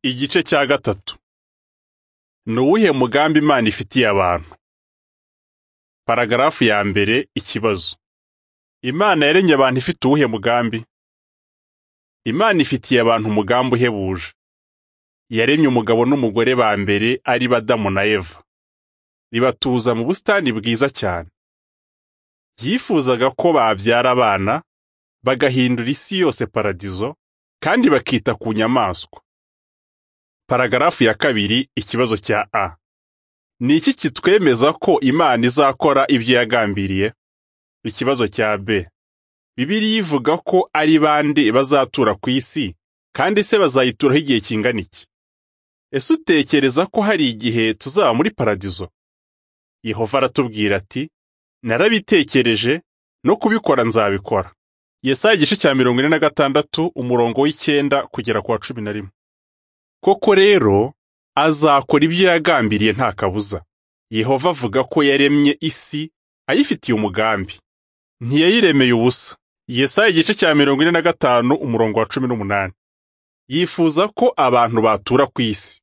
Igice cya gatatu ni uwuhe mugambi Imana ifitiye abantu paragarafu ya mbere ikibazo Imana yaremye abantu ifite uwuhe mugambi Imana ifitiye abantu umugambi uhebuje yaremye umugabo n'umugore ba mbere ari Adamu na Eva ribatuza mu busitani bwiza cyane yifuzaga ko babyara abana bagahindura isi yose paradizo kandi bakita ku nyamaswa paragarafu ya kabiri ikibazo cya a ni iki kitwemeza ko imana izakora ibyo yagambiriye ikibazo cya b bibiliya ivuga ko ari bande bazatura ku isi kandi se bazayituraho igihe kingana iki ese utekereza ko hari igihe tuzaba muri paradizo yehova aratubwira ati narabitekereje no kubikora nzabikora yesaya igice cya mirongo ine na gatandatu umurongo w'icyenda kugera ku wa cumi na rimwe koko rero azakora ibyo yagambiriye nta kabuza yehova avuga ko yaremye isi ayifitiye umugambi ntiyayiremeye ubusa yesaya igice cya mirongo ine na gatanu umurongo wa cumi n'umunani yifuza ko abantu batura ku isi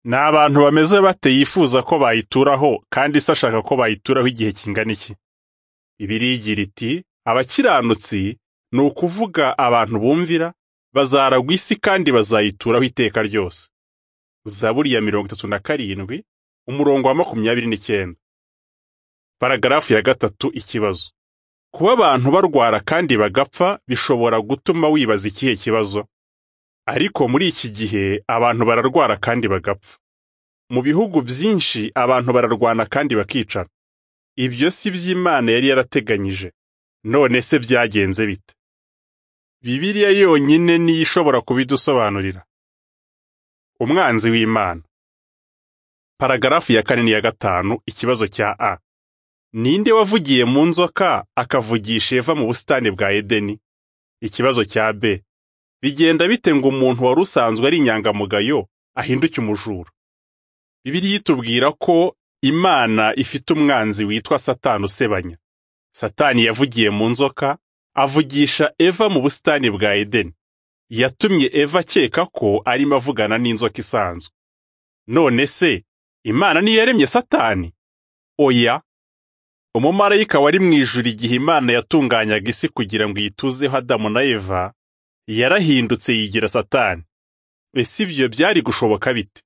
ni abantu bameze bate yifuza ko bayituraho kandi se ashaka ko bayituraho igihe kingana iki bibiliya igira iti abakiranutsi ni ukuvuga abantu bumvira bazaragwa isi kandi bazayituraho iteka ryose zaburi ya mirongo itatu na karindwi umurongo wa makumyabiri n'icyenda paragarafu ya gatatu ikibazo kuba abantu barwara kandi bagapfa bishobora gutuma wibaza ikihe kibazo ariko muri iki gihe abantu bararwara kandi bagapfa mu bihugu byinshi abantu bararwana kandi bakicana ibyo si by'imana yari yarateganyije none se byagenze bite bibiliya yonyine niyo ishobora kubidusobanurira umwanzi w'imana paragarafu ya kane ya gatanu ikibazo cya a ninde wavugiye mu nzoka akavugisha eva mu busitani bwa edeni ikibazo cya b bigenda bite ngo umuntu wari usanzwe ari inyangamugayo ahinduke umujura bibiliya itubwira ko imana ifite umwanzi witwa satani usebanya satani yavugiye mu nzoka avugisha eva mu busitani bwa edeni yatumye eva akeka ko arimo avugana n'inzoka isanzwe none se imana niyo yaremye satani oya umumarayika wari mu ijuru igihe imana yatunganyaga isi kugira ngo iyituzeho adamu na eva yarahindutse yigira satani ese ibyo byari gushoboka bite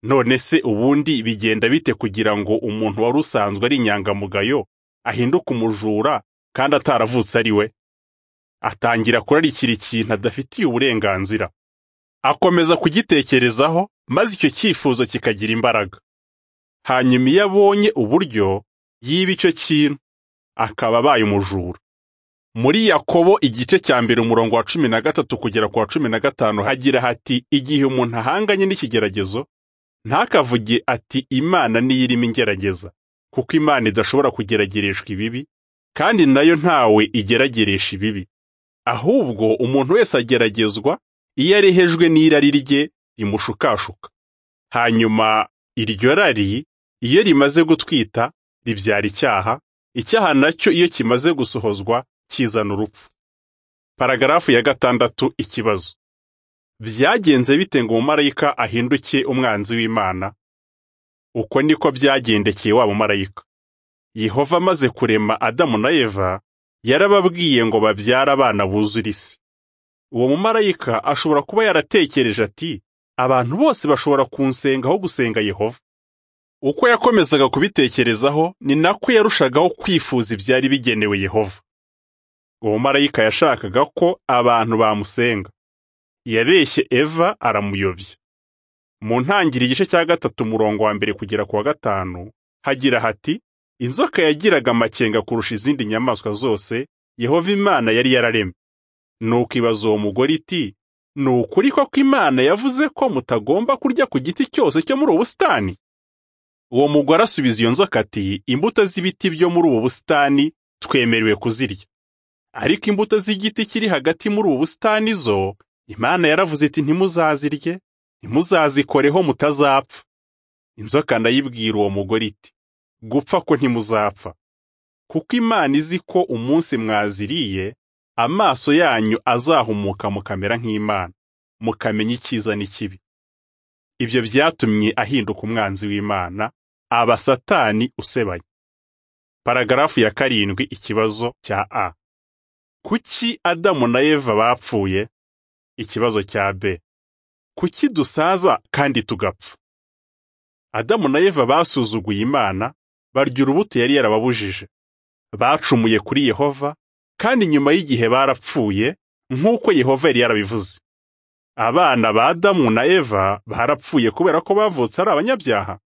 none se ubundi bigenda bite kugira ngo umuntu wari usanzwe ari inyangamugayo ahinduke umujura kandi ataravutse ari we atangira kurarikira ikintu adafitiye uburenganzira akomeza kugitekerezaho maze icyo cyifuzo kikagira imbaraga hanyuma iyo abonye uburyo yiba icyo kintu akaba abaye umujura muri yakobo igice cya mbere umurongo wa cumi na gatatu kugera ku wa cumi na gatanu hagira hati igihe umuntu ahanganye n'ikigeragezo ntakavuge ati imana niyo irimo ingerageza kuko imana idashobora kugeragereshwa ibibi kandi nayo ntawe igerageresha ibibi ahubwo umuntu wese ageragezwa iyo arehejwe n'irari rye rimushukashuka hanyuma iryo rari iyo rimaze gutwita ribyara icyaha icyaha nacyo iyo kimaze gusohozwa kizana urupfu paragarafu ya gatandatu ikibazo byagenze bite ngo umumarayika ahinduke umwanzi w'imana uko niko byagendekeye wa mumarayika Yehova amaze kurema Adamu na Eva yarababwiye ngo babyare abana buzura isi uwo mumarayika ashobora kuba yaratekereje ati abantu bose bashobora kunsenga aho gusenga Yehova uko yakomezaga kubitekerezaho ni nako yarushagaho kwifuza ibyari bigenewe Yehova uwo marayika yashakaga ko abantu bamusenga yabeshye Eva aramuyobya mu ntangiriro igice cya gatatu umurongo wa mbere kugera ku wa gatanu hagira hati inzoka yagiraga amakenga kurusha izindi nyamaswa zose yehova imana yari yararemye nuko ibaza uwo mugore iti ni ukuri ko imana yavuze ko mutagomba kurya ku giti cyose cyo muri ubu busitani uwo mugore asubiza iyo nzoka ati imbuto z'ibiti byo muri ubu busitani twemerewe kuzirya ariko imbuto z'igiti kiri hagati muri ubu busitani zo imana yaravuze iti ntimuzazirye ntimuzazikoreho mutazapfa inzoka ndayibwira uwo mugore iti gupfa ko ntimuzapfa kuko imana izi ko umunsi mwaziriye amaso yanyu azahumuka mukamera nk'imana mukamenya icyiza n'ikibi ibyo byatumye ahinduka umwanzi w'imana aba satani usebanya paragarafu ya karindwi ikibazo cya a kuki adamu na eva bapfuye ikibazo cya b kuki dusaza kandi tugapfa adamu na eva basuzuguye imana barya urubuto yari yarababujije bacumuye kuri yehova kandi nyuma y'igihe barapfuye nk'uko yehova yari yarabivuze abana ba adamu na eva barapfuye kubera ko bavutse ari abanyabyaha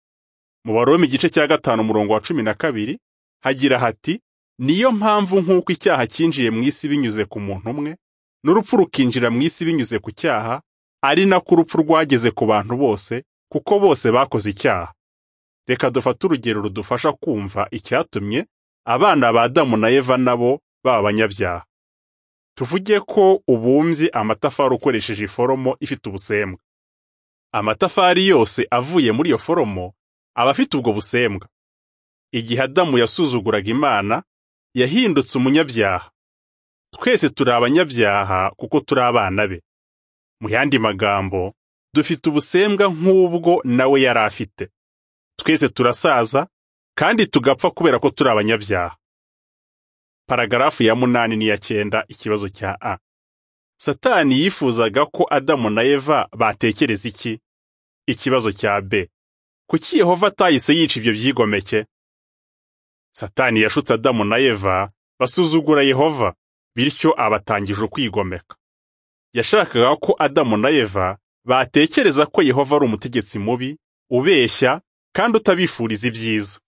mu baroma igice cya gatanu umurongo wa cumi na kabiri hagira hati niyo mpamvu nk'uko icyaha cyinjiye mu isi binyuze ku muntu umwe n'urupfu rukinjira mu isi binyuze ku cyaha ari nako urupfu rwageze ku bantu bose kuko bose bakoze icyaha reka dufate urugero rudufasha kumva icyatumye abana ba adamu na eva nabo baba abanyabyaha tuvuge ko ubumbye amatafari ukoresheje iforomo ifite ubusembwa amatafari yose avuye muri iyo foromo aba afite ubwo busembwa igihe adamu yasuzuguraga imana yahindutse umunyabyaha twese turi abanyabyaha kuko turi abana be mu yandi magambo dufite ubusembwa nk'ubwo nawe yari afite twese turasaza kandi tugapfa kubera ko turi abanyabyaha paragarafu ya munani n'iya cyenda ikibazo cya a satani yifuzaga ko adamu na eva batekereza iki ikibazo cya b kuki yehova atahise yica ibyo byigomeke satani yashutse adamu na eva basuzugura yehova bityo abatangije ukwigomeka yashakaga ko adamu na eva batekereza ko yehova ari umutegetsi mubi ubeshya kandi utabifuriza ibyiza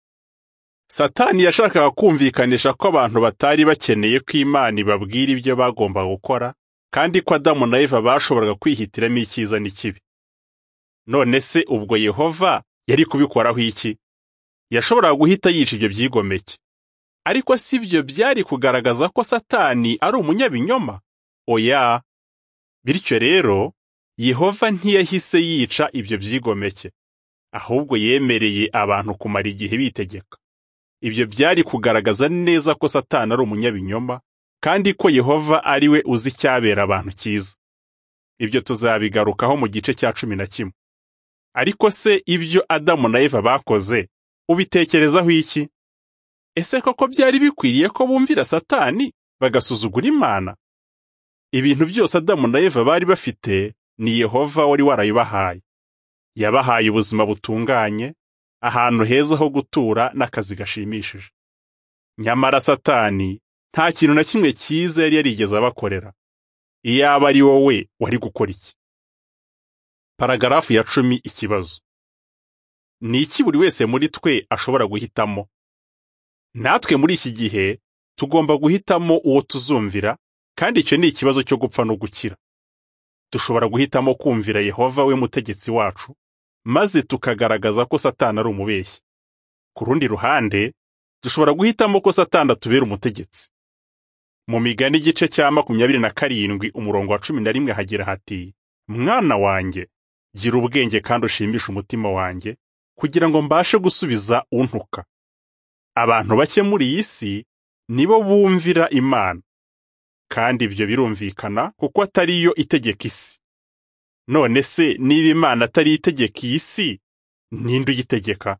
satani yashakaga kumvikanisha ko abantu batari bakeneye ko imana ibabwira ibyo bagombaga gukora kandi ko adamu na eva bashoboraga kwihitiramo icyiza n'ikibi none se ubwo yehova yari kubikoraho iki yashoboraga guhita yica ibyo byigomeke ariko si byo byari kugaragaza ko satani ari umunyabinyoma oya bityo rero yehova ntiyahise yica ibyo byigomeke ahubwo yemereye abantu kumara igihe bitegeka ibyo byari kugaragaza neza ko satani ari umunyabinyoma kandi ko yehova ari we uzi icyabera abantu cyiza ibyo tuzabigarukaho mu gice cya cumi na kimwe ariko se ibyo adamu na eva bakoze ubitekerezaho iki ese koko byari bikwiriye ko bumvira satani bagasuzugura imana ibintu byose adamu na eva bari bafite ni yehova wari warabibahaye yabahaye ubuzima butunganye ahantu heza ho gutura n'akazi gashimishije nyamara satani nta kintu na kimwe cyiza yari yarigeze abakorera iyaba ari wowe wari gukora iki paragarafu ya cumi ikibazo ni iki buri wese muri twe ashobora guhitamo natwe muri iki gihe tugomba guhitamo uwo tuzumvira kandi icyo ni ikibazo cyo gupfa no gukira dushobora guhitamo kumvira yehova we mutegetsi wacu maze tukagaragaza ko satani ari umubeshyi ku rundi ruhande dushobora guhitamo ko satani atubera umutegetsi mu migani igice cya makumyabiri na karindwi umurongo wa cumi na rimwe hagira hati mwana wanjye gira ubwenge kandi ushimisha umutima wanjye kugira ngo mbashe gusubiza untuka abantu bake muri iyi si nibo bumvira imana kandi ibyo birumvikana kuko atari yo itegeka isi none se niba imana atari itegeka iyi si ninde uyitegeka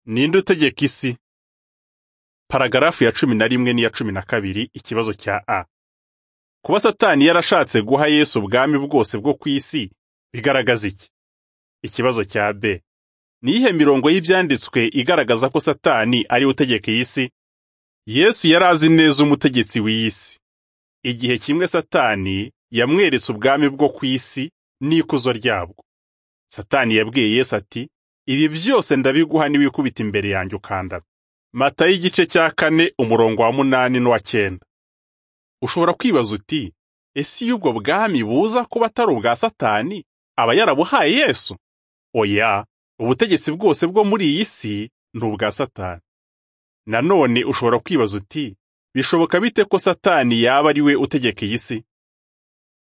ninde utegeka isi paragarafu ya cumi na rimwe n'iya cumi na kabiri ikibazo cya a kuba satani yarashatse guha yesu ubwami bwose bwo ku isi bigaragaza iki ikibazo cya b ni iyihe mirongo y'ibyanditswe igaragaza ko satani ari utegeka iyi si yesu yari azi neza umutegetsi w'iyi si igihe kimwe satani yamweretse ubwami bwo ku isi n'ikuzo ryabwo satani yabwiye yesu ati ibi byose ndabiguha niwikubita imbere yanjye ukandara matayo igice cya kane umurongo wa munani n'uwa cyenda ushobora kwibaza uti ese iyo ubwo bwami buza kuba atari ubwa satani aba yarabuhaye yesu oya ubutegetsi bwose bwo muri iyi si ni ubwa satani nanone ushobora kwibaza uti bishoboka bite ko satani yaba ari we utegeka iyi si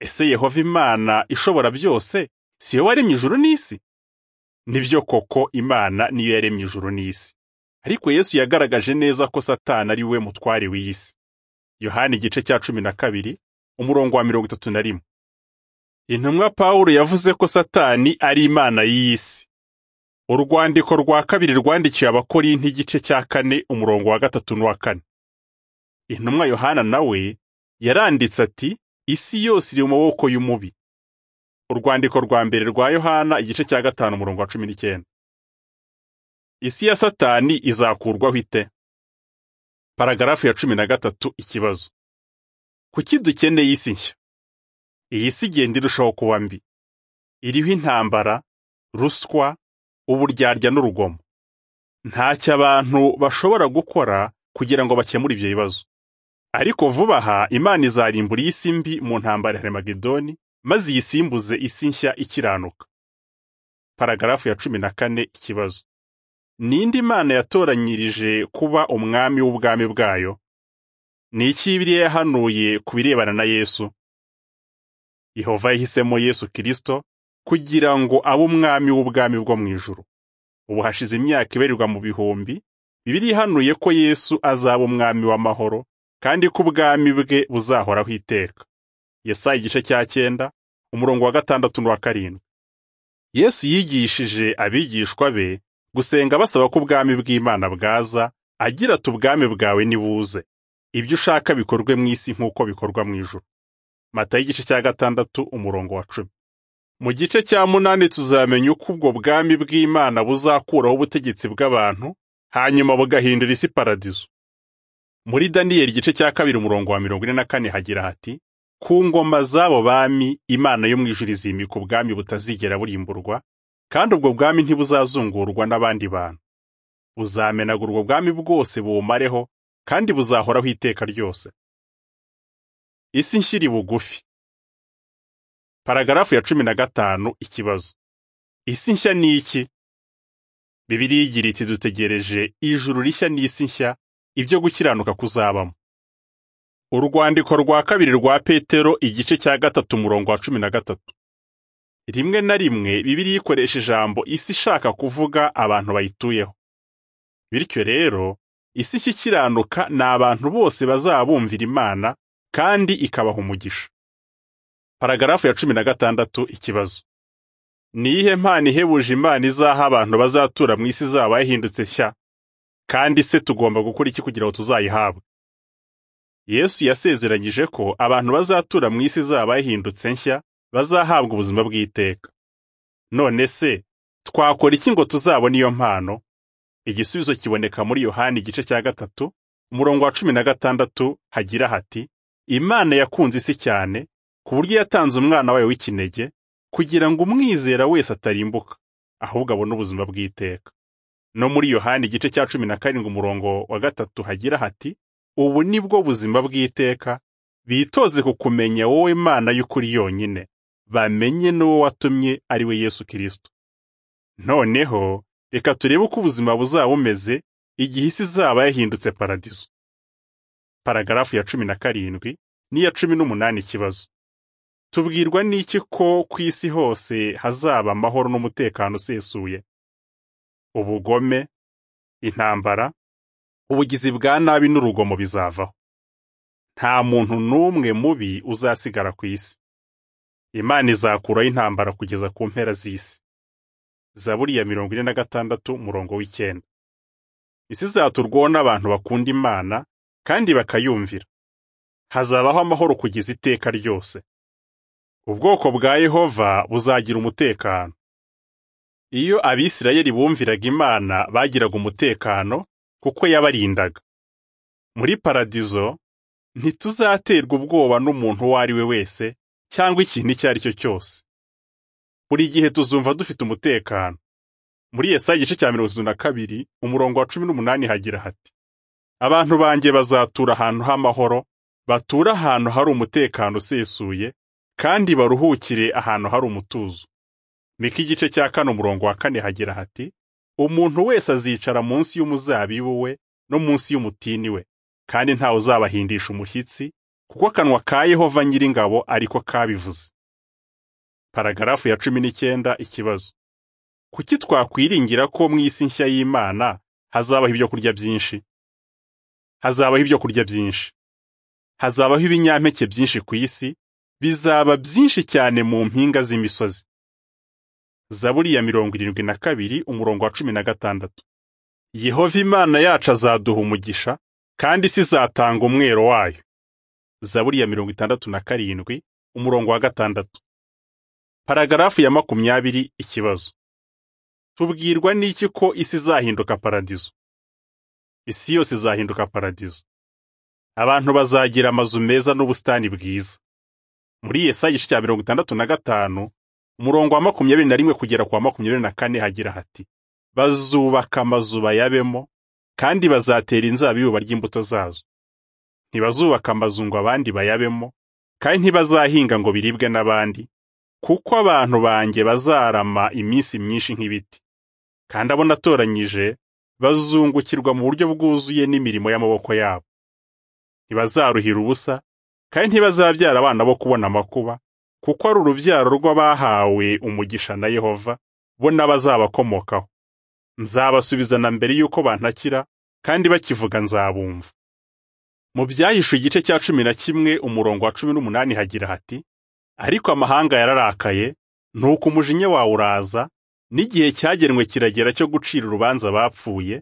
ese yehova imana ishobora byose si yo waremye ijuru n'isi nibyo koko imana niyo yaremye ijuru n'isi ariko yesu yagaragaje neza ko satani ari we mutware w'iyi si yohani igice cya cumi na kabiri umurongo wa mirongo itatu na rimwe intumwa Pawulo yavuze ko Satani ari imana y'iyi si urwandiko rwa kabiri rwandikiwe abakorinti igice cya kane umurongo wa gatatu n'uwa kane intumwa yohana nawe yaranditse ati isi yose iri mu maboko y'umubi urwandiko rwa mbere rwa yohana igice cya gatanu umurongo wa cumi n'icyenda isi ya satani izakurwaho ite paragarafu ya cumi na gatatu ikibazo kuki dukeneye isi nshya iyi si igenda irushaho kuba mbi iriho intambara ruswa uburyarya n'urugomo ntacyo abantu bashobora gukora kugira ngo bakemure ibyo bibazo ariko vuba aha imana izarimbura iyi si mbi mu ntambara ya remagedoni maze iyisimbuze isi nshya ikiranuka paragarafu ya cumi na kane ikibazo ninde imana yatoranyirije kuba umwami w'ubwami bwayo ni iki biriya yahanuye ku birebana na yesu yehova yahisemo yesu kirisito kugira ngo abe umwami w'ubwami bwo mu ijuru ubu hashize imyaka ibarirwa mu bihumbi bibiri ihanuye ko yesu azaba umwami w'amahoro kandi ko ubwami bwe buzahoraho iteka yesaya igice cya cyenda umurongo wa gatandatu n'uwa karindwi yesu yigishije abigishwa be gusenga basaba ko ubwami bw'imana bwaza agira ati ubwami bwawe nibuze ibyo ushaka bikorwe mu isi nk'uko bikorwa mu ijuru matayo igice cya gatandatu umurongo wa cumi mu gice cya munani tuzamenya uko ubwo bwami bw'imana buzakuraho ubutegetsi bw'abantu hanyuma bugahindura isi paradizo muri daniyeli igice cya kabiri umurongo wa mirongo ine na kane hagira hati ku ngoma z'abo bami imana yo mu ijuru izimika ubwami butazigera burimburwa kandi ubwo bwami ntibuzazungurwa n'abandi bantu buzamenagura ubwo bwami bwose buwumareho kandi buzahoraho iteka ryose isi nshyiri bugufi paragarafu ya cumi na gatanu ikibazo isi nshya ni iki bibiriya igira iti dutegereje ijuru rishya n'isi nshya ibyo gukiranuka kuzabamo urwandiko rwa kabiri rwa petero igice cya gatatu umurongo wa cumi na gatatu rimwe na rimwe bibiriya ikoresha ijambo isi ishaka kuvuga abantu bayituyeho bityo rero isi ikikiranuka ni abantu bose bazaba bumvira imana kandi ikabaha umugisha paragarafu ya cumi na gatandatu ikibazo ni iyihe mpano ihebuje imana izaha abantu bazatura mu isi zaba yahindutse nshya kandi se tugomba gukora iki kugira ngo tuzayihabwe yesu yasezeranyije ko abantu bazatura mu isi zaba yahindutse nshya bazahabwa ubuzima bw'iteka none se twakora iki ngo tuzabone iyo mpano igisubizo kiboneka muri yohani igice cya gatatu umurongo wa cumi na gatandatu hagira hati imana yakunze isi cyane ku buryo yatanze umwana wayo w'ikinege kugira ngo umwizera wese atarimbuka ahubwo abone ubuzima bw'iteka no muri yohani igice cya cumi na karindwi umurongo wa gatatu hagira hati ubu ni bwo buzima bw'iteka bitoze ku kumenya wowe mana y'ukuri yonyine bamenye n'uwo watumye ari we yesu kirisito noneho reka turebe uko ubuzima buzaba bumeze igihe isi izaba yahindutse paradizo paragarafu ya cumi na karindwi n'iya cumi n'umunani ikibazo tubwirwa n'iki ko ku isi hose hazaba amahoro n'umutekano usesuye ubugome intambara ubugizi bwa nabi n'urugomo bizavaho nta muntu n'umwe mubi uzasigara ku isi imana izakuraho intambara kugeza ku mpera z'isi zaburi ya mirongo ine na gatandatu umurongo w'icyenda isi izaturwaho n'abantu bakunda imana kandi bakayumvira hazabaho amahoro kugeza iteka ryose ubwoko bwa yehova buzagira umutekano iyo abisirayeli bumviraga imana bagiraga umutekano kuko yabarindaga muri paradizo ntituzaterwa ubwoba n'umuntu uwo ari we wese cyangwa ikintu icyo ari cyo cyose buri gihe tuzumva dufite umutekano muri yesaya igice cya mirongo itatu na kabiri umurongo wa cumi n'umunani hagira hati abantu banjye bazatura ahantu h'amahoro batura ahantu hari umutekano usesuye kandi baruhukire ahantu hari umutuzo mika igice cya kane umurongo wa kane hagira hati umuntu wese azicara munsi y'umuzabibu we no munsi y'umutini we kandi ntawe uzabahindisha umushyitsi kuko akanwa ka yehova nyiringabo ariko kabivuze paragarafu ya cumi n'icyenda ikibazo kuki twakwiringira ko mu isi nshya y'imana hazabaho ibyo kurya byinshi hazabaho ibyo kurya byinshi hazabaho ibinyampeke byinshi ku isi bizaba byinshi cyane mu mpinga z'imisozi zaburi ya mirongo irindwi na kabiri umurongo wa cumi na gatandatu yehova imana yacu azaduha umugisha kandi isi izatanga umwero wayo zaburi ya mirongo itandatu na karindwi umurongo wa gatandatu paragarafu ya makumyabiri ikibazo tubwirwa n'iki ko isi izahinduka paradizo isi yose izahinduka paradizo abantu bazagira amazu meza n'ubusitani bwiza muri yesaya igice cya mirongo itandatu na gatanu umurongo wa makumyabiri na rimwe kugera ku wa makumyabiri na kane hagira hati bazubaka amazu bayabemo kandi bazatera inzabibu barya imbuto zazo ntibazubaka amazu ngo abandi bayabemo kandi ntibazahinga ngo biribwe n'abandi kuko abantu banjye bazarama iminsi myinshi nk'ibiti kandi abo natoranyije bazungukirwa mu buryo bwuzuye n'imirimo y'amaboko yabo ntibazaruhira ubusa kandi ntibazabyara abana bo kubona amakuba kuko ari urubyaro rw'abahawe umugisha na yehova bo n'abazabakomokaho nzabasubizana mbere y'uko bantakira kandi bakivuga nzabumva mu byahishwe igice cya cumi na kimwe umurongo wa cumi n'umunani hagira hati ariko amahanga yararakaye nuko umujinya wawe uraza n'igihe cyagenwe kiragera cyo gucira urubanza bapfuye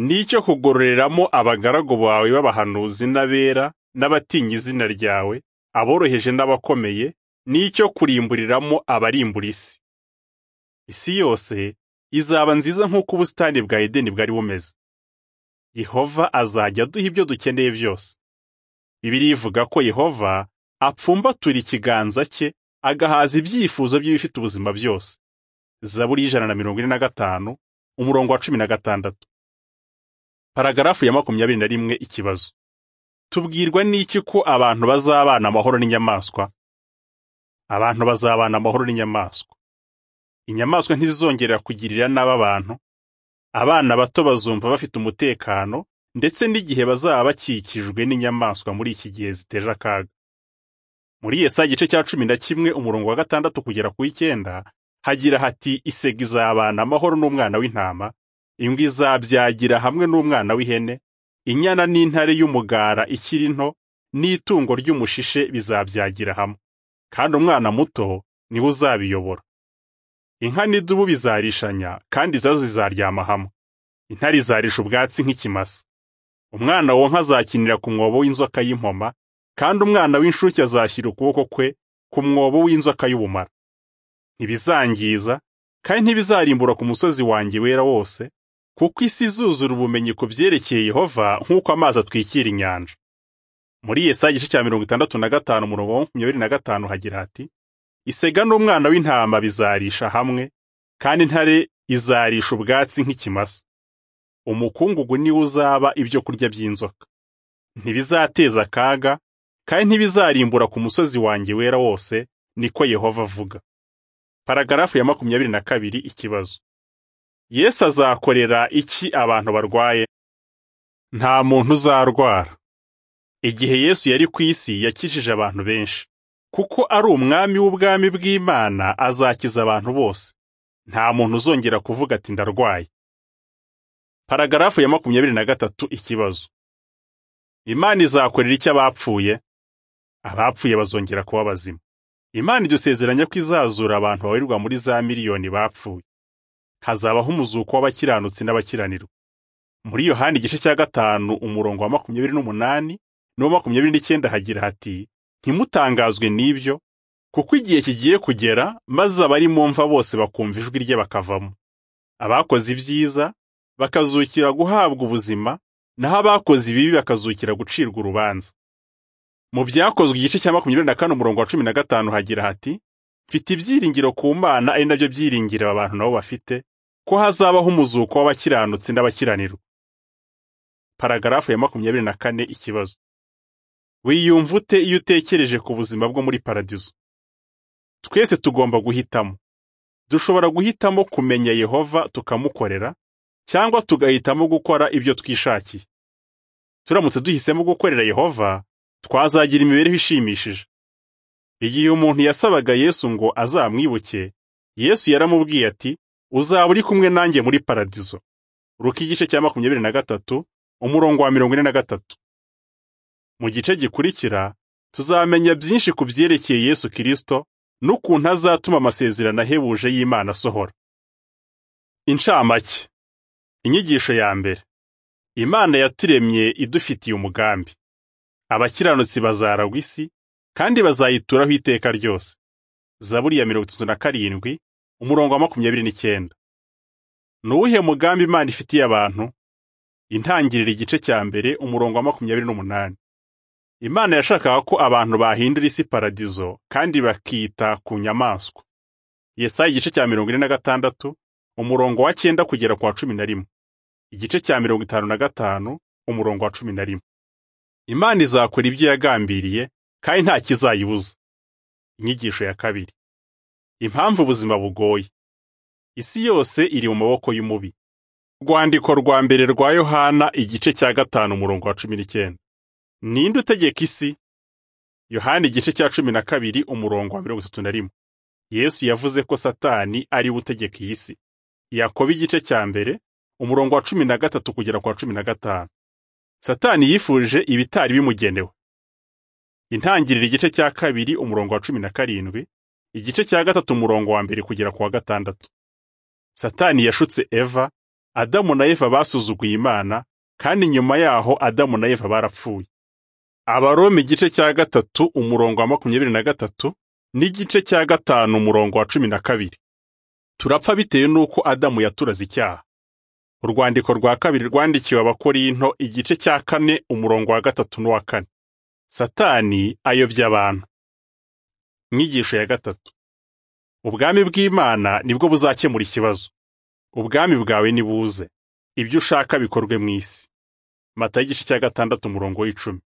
n'icyo kugororeramo abagaragu bawe b'abahanuzi n'abera n'abatinya izina ryawe aboroheje n'abakomeye n'icyo kurimburiramo abarimbura isi isi yose izaba nziza nk'uko ubusitani bwa edeni bwari bumeze yehova azajya aduha ibyo dukeneye byose bibiri ivuga ko yehova apfumbatura ikiganza cye agahaza ibyifuzo by'ibifite ubuzima byose zaburi y'ijana na mirongo ine na gatanu umurongo wa cumi na gatandatu paragarafu ya makumyabiri na rimwe ikibazo tubwirwa n'iki ko abantu bazabana amahoro n'inyamaswa abantu bazabana amahoro n'inyamaswa inyamaswa ntizizongera kugirira nabi abantu abana bato bazumva bafite umutekano ndetse n'igihe bazaba bakikijwe n'inyamaswa muri iki gihe ziteje akaga muri yesa igice cya cumi na kimwe umurongo wa gatandatu kugera ku icyenda hagira hati isega izabana amahoro n'umwana w'intama ingwe izabyagira hamwe n'umwana w'ihene inyana n'intare y'umugara ikiri nto n'itungo ry'umushishe bizabyagira hamwe kandi umwana muto niwe uzabiyobora inka n'idubu bizarishanya kandi izazo zizaryama hamwe intare izarisha ubwatsi nk'ikimasa umwana wonka azakinira ku mwobo w'inzoka y'impoma kandi umwana w'inshuke azashyira ukuboko kwe ku mwobo w'inzoka y'ubumara ntibizangiza kandi ntibizarimbura ku musozi wanjye wera wose kuko isi izuzura ubumenyi ku byerekeye yehova nk'uko amazi atwikira inyanja muri yesaya igice cya mirongo itandatu na gatanu umurongo wa makumyabiri na gatanu hagira hati isega n'umwana w'intama bizarisha hamwe kandi intare izarisha ubwatsi nk'ikimasa umukungugu niwo uzaba ibyo kurya by'inzoka ntibizateza akaga kandi ntibizarimbura ku musozi wanjye wera wose niko yehova avuga paragarafu ya makumyabiri na kabiri ikibazo yesu azakorera iki abantu barwaye nta muntu uzarwara igihe yesu yari ku isi yakijije abantu benshi kuko ari umwami w'ubwami bw'imana azakiza abantu bose nta muntu uzongera kuvuga ati ndarwaye paragarafu ya makumyabiri na gatatu ikibazo imana izakorera icyo abapfuye abapfuye bazongera kuba bazima imana idusezeranya ko izazura abantu babarirwa muri za miliyoni bapfuye hazabaho umuzuko w'abakiranutsi n'abakiranirwa muri yohani igice cya gatanu umurongo wa makumyabiri n'umunani n'uwa makumyabiri n'icyenda hagira hati ntimutangazwe n'ibyo kuko igihe kigiye kugera maze abari mu mva bose bakumva ijwi rye bakavamo abakoze ibyiza bakazukira guhabwa ubuzima naho abakoze ibibi bakazukira gucirwa urubanza mu byakozwe igice cya makumyabiri na kane umurongo wa cumi na gatanu hagira hati mfite ibyiringiro ku mana ari nabyo byiringiro abantu nabo bafite ko hazabaho umuzuko w'abakiranutsi n'abakiranirwa paragarafu ya makumyabiri na kane ikibazo wiyumva ute iyo utekereje ku buzima bwo muri paradizo twese tugomba guhitamo dushobora guhitamo kumenya yehova tukamukorera cyangwa tugahitamo gukora ibyo twishakiye turamutse duhisemo gukorera yehova twazagira imibereho ishimishije igihe umuntu yasabaga yesu ngo azamwibuke yesu yaramubwiye ati uzaba uri kumwe nanjye muri paradizo ruka igice cya makumyabiri na gatatu umurongo wa mirongo ine na gatatu mu gice gikurikira tuzamenya byinshi ku byerekeye Yesu Kristo n'ukuntu azatuma amasezerano ahebuje y'Imana asohora incamake inyigisho ya mbere Imana yaturemye idufitiye umugambi abakiranutsi bazaragwa isi kandi bazayituraho iteka ryose zaburi ya mirongo itatu na karindwi umurongo wa makumyabiri n'icyenda ni uwuhe mugambi imana ifitiye abantu intangirira igice cya mbere umurongo wa makumyabiri n'umunani imana yashakaga ko abantu bahindura isi paradizo kandi bakita ku nyamaswa yesaya igice cya mirongo ine na gatandatu umurongo wa cyenda kugera ku wa cumi na rimwe igice cya mirongo itanu na gatanu umurongo wa cumi na rimwe imana izakora ibyo yagambiriye kandi nta kizayibuza inyigisho ya kabiri impamvu ubuzima bugoye isi yose iri mu maboko y'umubi rwandiko rwa mbere rwa yohana igice cya gatanu umurongo wa cumi n'icyenda ninde utegeka isi yohana igice cya cumi na kabiri umurongo wa mirongo itatu na rimwe yesu yavuze ko satani ari we utegeka iyi si yakoba igice cya mbere umurongo wa cumi na gatatu kugera ku wa cumi na gatanu satani yifuje ibitari bimugenewe intangiriro igice cya kabiri umurongo wa cumi na karindwi igice cya gatatu umurongo wa mbere kugera ku wa gatandatu satani yashutse eva adamu na eva basuzuguye imana kandi nyuma yaho adamu na eva barapfuye abaroma igice cya gatatu umurongo wa makumyabiri na gatatu n'igice cya gatanu umurongo wa cumi na kabiri turapfa bitewe n'uko adamu yaturaze icyaha urwandiko rwa kabiri rwandikiwe abakorinto igice cya kane umurongo wa gatatu n'uwa kane satani ayobya abantu inyigisho ya gatatu ubwami bw'imana nibwo buzakemura ikibazo ubwami bwawe nibuze ibyo ushaka bikorwe mu isi mata y'igice cya gatandatu umurongo w'icumi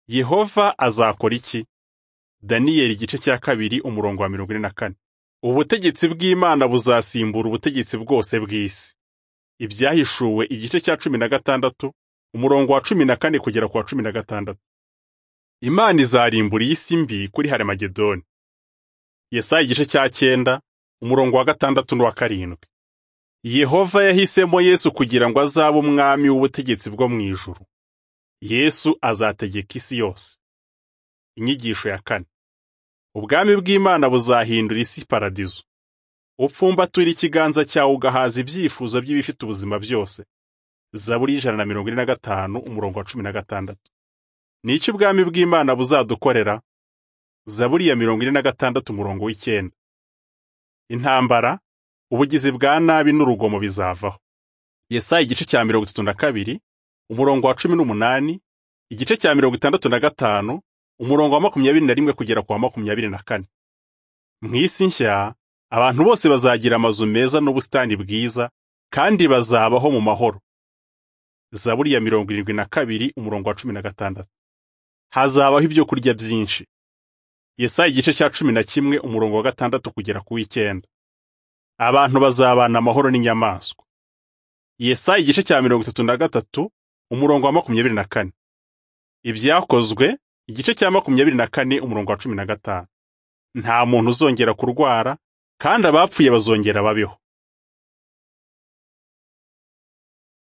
yehova azakora iki daniyeli igice cya kabiri umurongo wa mirongo ine na kane ubutegetsi bw'imana buzasimbura ubutegetsi bwose bw'isi ibyahishuwe igice cya cumi na gatandatu umurongo wa cumi na kane kugera ku wa cumi na gatandatu imana izarimbura iyi si mbi kuri harimagedoni yesaya igice cya cyenda umurongo wa gatandatu n'uwa karindwi yehova yahisemo yesu kugira ngo azabe umwami w'ubutegetsi bwo mu ijuru yesu azategeka isi yose inyigisho ya kane ubwami bw'imana buzahindura isi paradizo upfumbatura ikiganza cyawe ugahaza ibyifuzo by'ibifite ubuzima byose zaburi y'ijana na mirongo ine na gatanu umurongo wa cumi na gatandatu ni iki ubwami bw'imana buzadukorera zaburi ya mirongo ine na gatandatu umurongo w'icyenda intambara ubugizi bwa nabi n'urugomo bizavaho yesaya igice cya mirongo itatu na kabiri umurongo wa cumi n'umunani igice cya mirongo itandatu na gatanu umurongo wa makumyabiri na rimwe kugera ku wa makumyabiri na kane mu isi nshya abantu bose bazagira amazu meza n'ubusitani bwiza kandi bazabaho mu mahoro zaburi ya mirongo irindwi na kabiri umurongo wa cumi na gatandatu hazabaho ibyo kurya byinshi yesaya igice cya cumi na kimwe umurongo wa gatandatu kugera ku w'icyenda abantu bazabana amahoro n'inyamaswa yesaya igice cya mirongo itatu na gatatu umurongo wa makumyabiri na kane ibyakozwe igice cya makumyabiri na kane umurongo wa cumi na gatanu nta muntu uzongera kurwara kandi abapfuye bazongera babeho